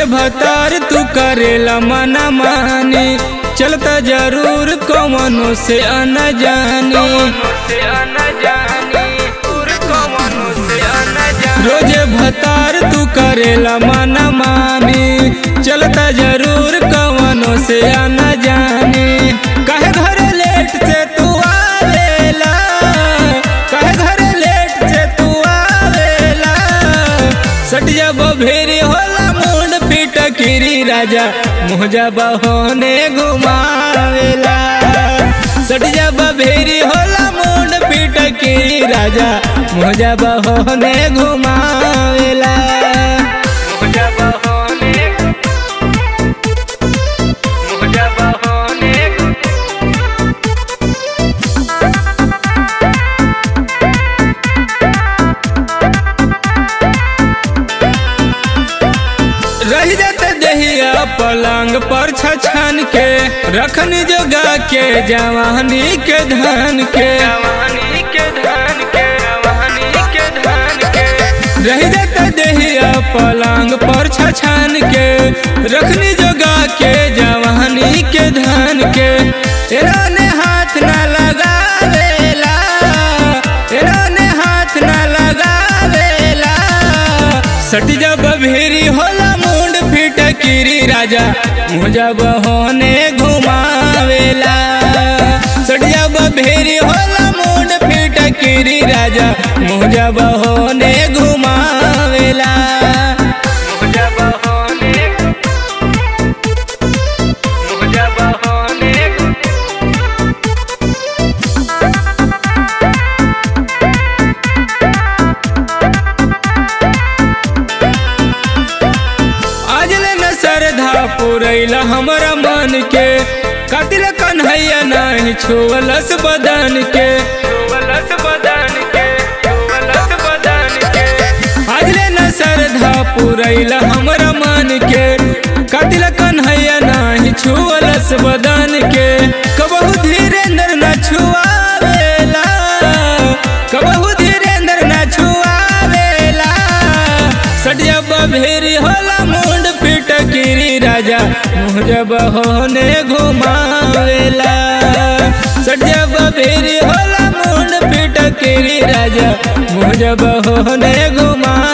भतार तू करेला मना मानी चलता जरूर कवनो से अन जानी रोजे भतार तू करेला मना मानी चलता जरूर कवनो से अन जानी कहे घर लेट से तू आवेला कहे घर लेट से तू आवेला सटिया बभेरी होला मुंड पीट किरी राजा मुझा बहोने घुमावेला सटिया बभेरी होला मुंड पीट किरी राजा मुझा बहोने घुमावेला मुझा बहोने मुझा बहोने रह जाते दहिया पलंग पर छछन के रखन जोगा के जवानी के धन के रह जाते दहिया पलंग पर छछन के रखनी जोगा के जवानी के धन के एराने हाथ न लगावेला एराने हाथ न लगावेला सट जब भेरी होला मुंड फिट किरी राजा मुझा बहोने घुमावेला सट जब भेरी होला मुंड फिट किरी राजा मुझा बहोने घुमावेला मुझा बहोने मुझा बहोने आज ले न श्रद्धा पुरैला हमरा मन के कतिल कन्हैया नहीं छुअलस बदन के छुअलस बदन के छुअलस बदन के आज ले न श्रद्धा पुरैला हमरा मन के कतिल कन्हैया नहीं छुअलस बदन के कबहू धीरेन्द्र न छुआवेला कबहू धीरेन्द्र न छुआवेला सटिया बभेरी होला मुंड फिट किरी राजा मुझे बहोने घुमावेला सटिया बभेरी होला मुंड फिट किरी राजा मुझे बहोने घुमा